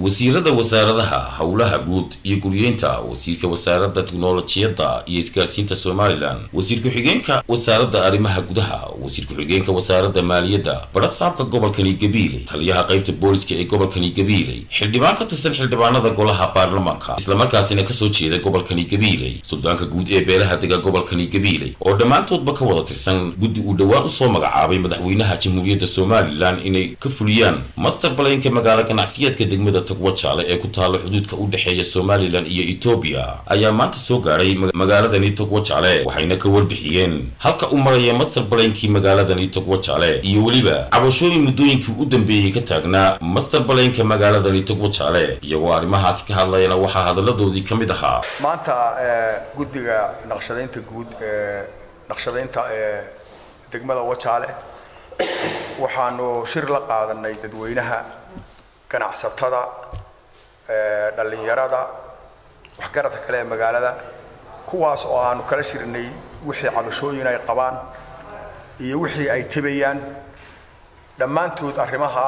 wasiirada wasaaradaha howlaha guud iyo guryeynta wasiirka wasaaradda tiknolojiyadda iyo isgaarsiinta somalilan wasiir ku-xigeenka wasaaradda arrimaha gudaha wasiir ku-xigeenka wasaaradda maaliyadda barasaabka gobolkani gabiiley taliyaha qaybta booliska ee gobolkani gabiiley xildhibaan ka tirsan xildhibaanada golaha baarlamaanka islamarkaasina kasoo jeeda gobolkani gabiiley suldaanka guud ee beelaha dega gobolkani gabiiley oo dhammaantoodba ka wada tirsan guddi uu dhowaan usoo magacaabay madaxweynaha jamhuuriyadda somalilan inay ka fuliyaan master balaynka magaalo ganacsiyeedka degmada togwajaale ee ku taalla xuduudka u dhexeeya somalilan iyo etoobiya ayaa maanta soo gaadhay magaaladani togwajaale waxayna ka warbixiyeen halka u maraya master balaynkii magaaladani togwajaale iyo weliba cabashooyin muddooyinkii u dambeeyey ka taagnaa master balaynka magaaladani togwajaale iyagoo arrimahaasi ka hadlayana waxaa hadalladoodii ka mid ahaa maanta guddiga naqshadaynta guud ee naqshadaynta ee degmada wajaale waxaanu shir la qaadanay dadweynaha ganacsatada dhallinyarada waxgaradka kale ee magaalada kuwaas oo aanu kala shirnay wixii cabashooyin ay qabaan iyo wixii ay tebayaan dhammaantood arrimaha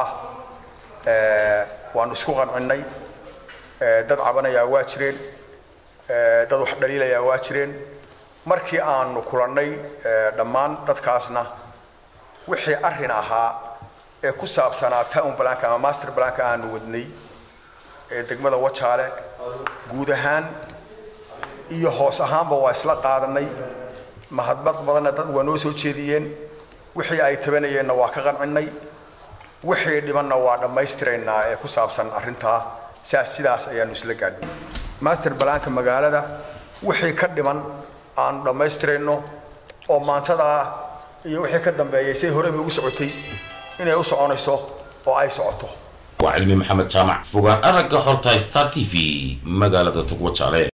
ah waanu isku qancinnay dad cabanayaa waa jireen dad wax dhaliilayaa waa jireen markii aanu kulannay dhammaan dadkaasna wixii arrin ahaa ee ku saabsanaa town blank ama master blank aanu wadnay ee degmada wajaale guud ahaan iyo hoos ahaanba waa isla qaadanay mahadbad badanna dad waa noo soo jeediyeen wixii ay tabanayeenna waa ka qancinnay wixii dhibanna waa dhammaystiraynaa ee ku saabsan arrintaa saas sidaas ayaanu isla gaadhnay master blanka magaalada wixii ka dhiman aanu dhammaystirayno oo maantadaa iyo wixii ka dambeeyay say horeba ugu socotay inay u soconayso oo ay socoto waa cilmi maxamed jaamac fogaan aragga horta star t v magaalada togwajaale